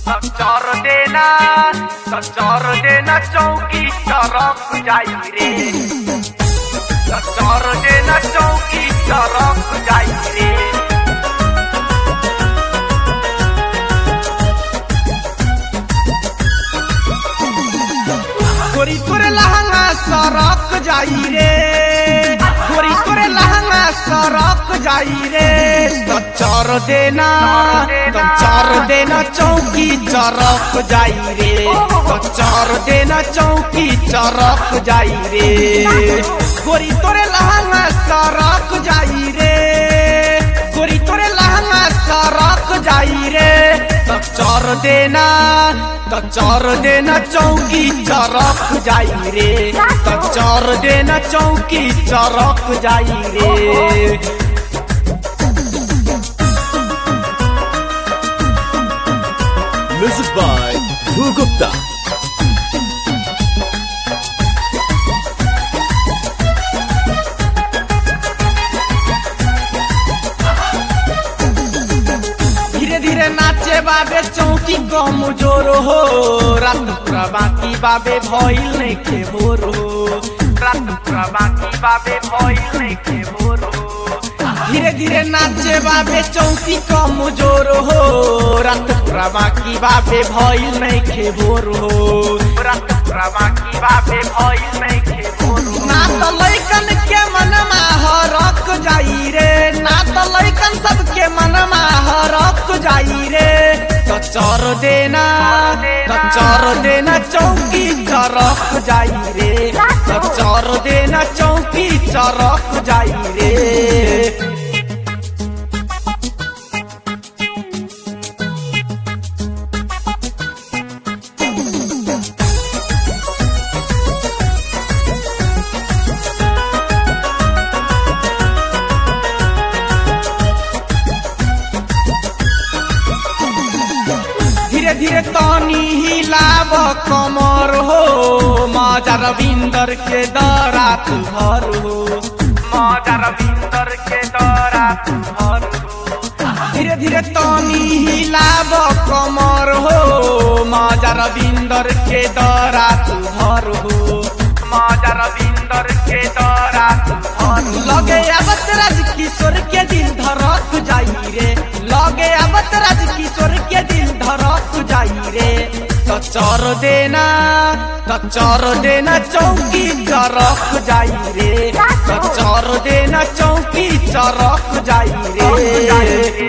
चर देना चर देना चौकी चरक जाई रे चर देना चौकी चरक जाई रे गोरी तोरे लहंगा सरक जाई रे गोरी तोरे लहंगा सरक जाई रे तो चर देना तो चर देना चौकी चरक जाई रे तो चर देना चौकी चरक जाई रे गोरी तोरे लहंगा सरक जाई रे गोरी तोरे लहंगा सरक जाई रे तो चर देना तो चर देना चौकी चरक जाई रे तो चर देना चौकी चरक जाई रे Music by Bhu Gupta. धीरे धीरे नाचे बाबे चौकी कम जोर हो रात पूरा बाकी बाबे भइल नहीं के भोर हो रात पूरा बाकी बाबे भइल नहीं के भोर हो धीरे धीरे नाचे बाबे चौकी कम जोर हो रात पूरा बाकी बाबे भइल नहीं के भोर हो रात पूरा बाकी बाबे भइल नहीं के भोर हो ना तो लैकन के मनमा हरक जाई रे ना तो लैकन सबके मनमा हरक जाई रे तो चर देना तो चर देना चौकी चरक जाई रे तो चर देना चौकी चरक जाई रे धीरे धीरे तनी हिलाब कमर हो माजा रविंदर के दरा तुहर हो मजा रविंदर के दौरा तुहर हो धीरे धीरे तनी हिलाब कमर हो माजा रविंदर के दरा तुहर हो मजा रविंदर के दौरा तुहर हो लगे आवत राज किशोर के दिल धड़क जाई रे लगे आवत राज किशोर के दिल धड़क जाई रे तो चर देना तो चर देना चौकी चरक जाई रे तो चर देना चौकी चरक जाई रे